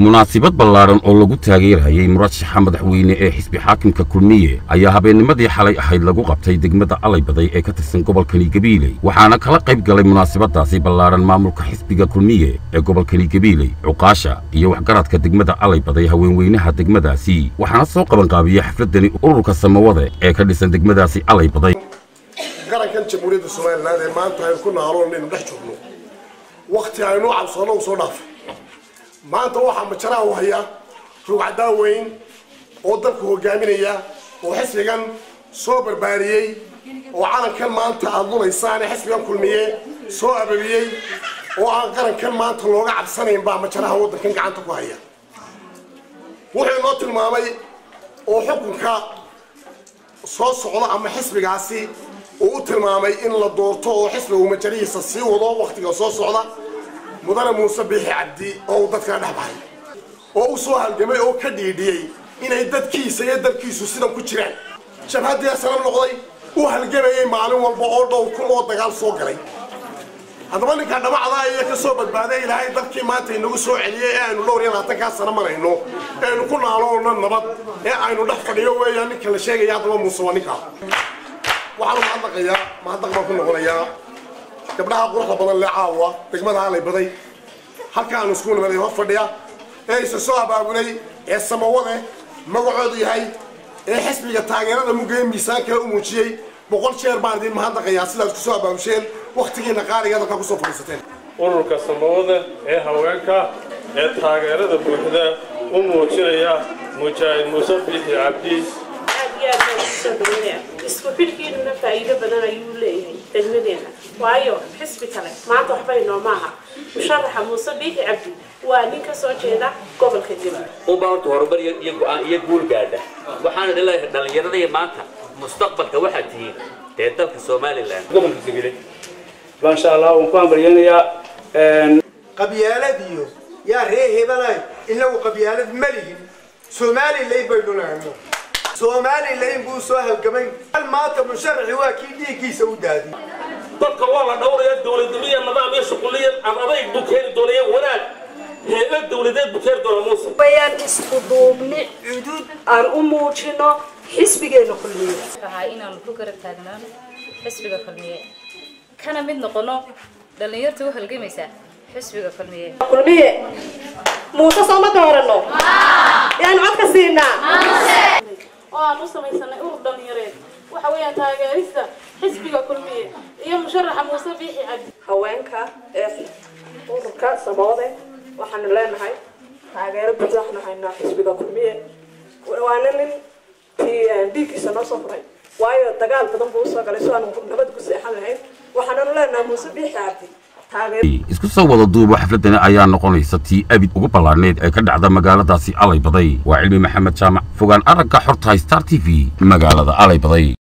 munaasibad ballaaran oo lagu taageerayay murashaxa madaxweyne ee xisbi xaakimka kulmiye ayaa habeennimadii xalay ahayd lagu qabtay degmada alaybaday ee ka tirsan gobolkani gabiiley waxaana kala qayb galay munaasibadaasi ballaaran maamulka xisbiga kulmiye ee gobolkani gabiiley cuqaasha iyo waxgaradka degmada alaybaday haweenweynaha degmadaasi waxaana soo qabanqaabiyey xafladani ururka samawade ee ka dhisan degmadaasi alaybaday qarankan jamhuuriyadda somalilan ee maanta aynu ku naaloon inaynu dhex joogno wakti aynu cabsoono soo dhaafay maanta waxaa majaraha u haya rugcaddaa weyn oo dalka hogaaminaya oo xisbigan soo barbaariyey oo calankan maanta aada lunaysaan ee xisbigan kulmiye soo ababiyey oo aan qarankan maanta looga cabsanayn baa majaraha waddankan gacanta ku haya wuxuu inoo tilmaamay oo xukunka soo socda ama xisbigaasi uu u tilmaamay in la doorto oo xisbigu majarihiisa sii wado waktiga soo socda mudane muuse biixi cabdi oo uu dadkana dhex bahay oo u soo halgamay oo ka dhiidhiyey inay dadkiisa iyo dalkiisu sidan ku jiraan jabhaddii sanab noqday u halgamayay maalin walba oo dhowr kun oo dagaal soo galay haddaba ninkaa dhamacdaa iyo ka soo badbaaday ilaahay dalkii maanta inagu soo celiyey ee aynu dhowr iyo labaatankaa sano marayno ee aynu ku naaloona nabad ee aynu dhex fadhiyo weeyaan ninka la sheegaya haddaba muuse waa ninkaa waxaanu mahadnaqayaa mahadnaq baan ku noqonayaa gabdhaha quruxda badan lee caawa degmada halay baday halkaanu isku nimaday hor fadhiya ee isa soo abaabulay ee samawade magacoodu yahay ee xisbiga taageerada mugaya miisaankale u muujiyey boqol jeer baan idin mahadnaqayaa sidaad ku soo abaabusheen waktigiina qaaliga dalkaa kusoo fadhiisateen ururka samawada ee haweenka ee taageerada buuxda u muujinaya mujaahid muuse biixi cabdi isku xidhkiinuna faa'iido badan ayuu leeyahay degmadeena waayo xisbi kale maanta waxba inoo maaha musharaxa muuse biixi cabdi waa nin ka soo jeeda gobolka gabi unbaa horta horumar iyo go-aan iyo guul gaadha waxaana dhilahay dhallinyaradaiyo maanta mustaqbalka waxaad tihiin dee dalka somalilan gobolka gabile maasha allah waan ku hambalyeynayaa qabyaaladiyo yaa ree hebelay inagu qabyaalad ma lihin somalilan baynu nahno somalilan buu soo halgamay maanta musharaxi waa kii dhiiggiisa u daadiyay dadka waa la dhowraya dowladnimiya nidaam iyo shuquliya aan adayg buu keeni doonaya wanaag heeba dowladeed buu keeni doona muuse bayaan isku duubni cudud aan u muujino xisbigeena kulmiye waxaa inaanu ku garab taagnaano xisbiga kulmiye kana mid noqono dhallinyarta u halgamaysa xisbiga kulmiye kulmiye muuse soo ma doorano yaan codka siinaa oo aan u samaysanay urur dhallinyareed waxa weeyaan taageerista xisbiga kulmiye iyo musharaxa muuse biixi cabdi haweenka ee ururka samawade waxaanu leenahay taageero buuxda waxaanu haynaa xisbiga kulmiye waana nin dhiiggiisa noo soo furay waayo dagaal badan buu usoo galay so aanu nabad ku seexan lahayn waxaananu leenahay muuse biixi cabdi isku soo wada duubo xafladani ayaa noqonaysa tii abid ugu ballaarneyd ee ka dhacda magaaladaasi alaybaday waa cilmi maxamed jaamac fogaan aragga xortahay star t v magaalada alaybaday